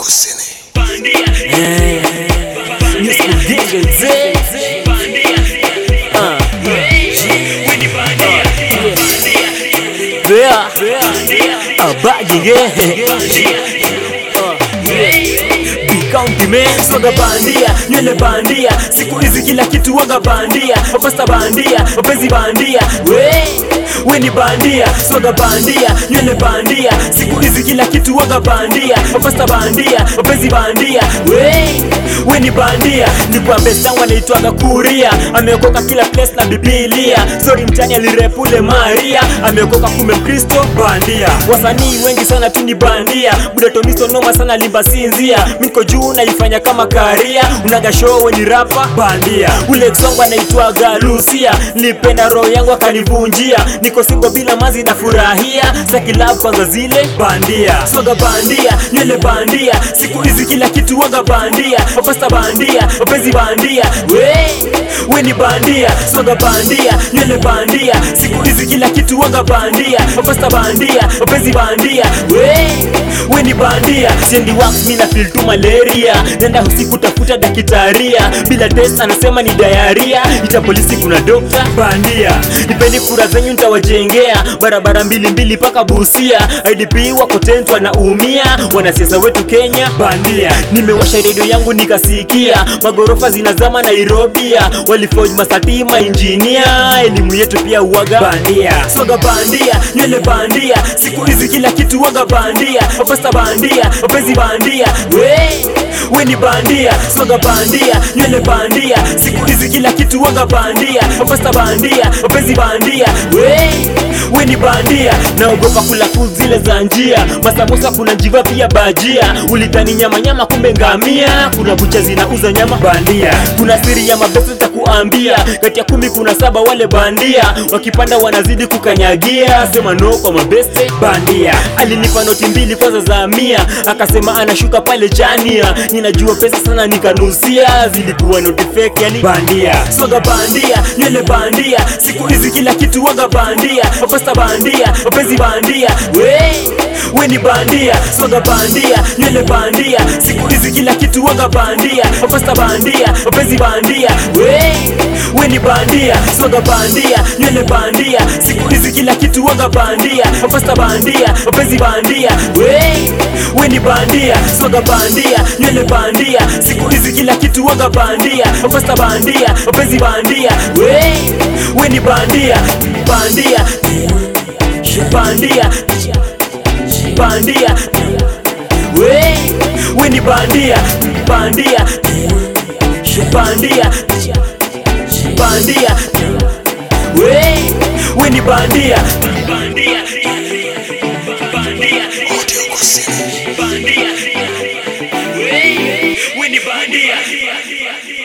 Kusini. Nisikugengeze. Ah. Bea. Abagige. County man, swaga bandia, nywele bandia, siku hizi kila kitu waga bandia, mapasta bandia, mapenzi bandia, we we ni bandia, swaga bandia, nywele bandia, siku hizi kila kitu waga bandia, mapasta bandia, mapenzi bandia, we we ni bandia, ni kwa best yangu anaitwaga Kuria, ameokoka kila place na Biblia, sorry mtani alirepule Maria, ameokoka kumbe Mkristo bandia, wasanii wengi sana tu ni bandia, buda Tonisto noma sana limba sinzia, miko juu naifanya kama karia, unaga show we ni rapa bandia, ule ex wangu anaitwaga Lucia, nilipenda roho yangu akanivunjia, niko singo bila mazi na furahia, saki love kwanza zile bandia, swaga bandia, nywele bandia, siku hizi kila kitu waga bandia, mapasta bandia, mapenzi bandia, we we ni bandia, swaga bandia, nywele bandia, siku hizi kila kitu waga bandia, mapasta bandia, mapenzi bandia, we we ni bandia, siendi wax mimi na feel tu malaria, nenda usiku tafuta dakitaria, bila test anasema ni diarrhea, ita polisi kuna dokta bandia, nipeni kura zenyu nitawajengea barabara mbili mbili paka Busia, IDP wako tent wanaumia, wanasiasa wetu Kenya bandia, nimewasha redio yangu nikasikia magorofa zinazama Nairobi, waliforge masatima injinia, elimu yetu pia uwaga bandia, swaga bandia, nywele bandia, siku hizi kila kitu waga bandia, mapasta bandia, mapenzi bandia, we we ni bandia, swaga bandia, nywele bandia, siku hizi kila kitu waga bandia, mapasta bandia, mapenzi bandia, we we ni bandia, naogopa kula food zile za njia, masamosa kuna njiva pia bajia, ulitani nyama nyama, kumbe ngamia, kuna bucha zinauza nyama bandia, kuna siri ya mabesa takuambia, kati ya kumi kuna saba wale bandia, wakipanda wanazidi kukanyagia, sema no kwa mabeste bandia, alinipa noti mbili kwanza za mia, akasema anashuka pale chania, ninajua pesa sana nikanusia, zilikuwa noti fake yani bandia, swaga bandia, nywele bandia, siku hizi kila kitu waga bandia, mapasta bandia, mapenzi bandia, we we ni bandia, swaga bandia, nywele bandia, siku hizi kila kitu waga bandia, mapasta bandia, mapenzi bandia, we we ni bandia, swaga bandia, nywele bandia, siku hizi kila kitu waga bandia, mapasta bandia, mapenzi bandia, we we ni bandia, swaga bandia, nywele bandia, siku hizi kila kitu waga bandia, mapasta bandia, mapenzi bandia, we we ni bandia, bandia, bandia, bandia, we we ni bandia, bandia, bandia, bandia, we we ni bandia, bandia, bandia, Audio Kusini. bandia, we we ni bandia.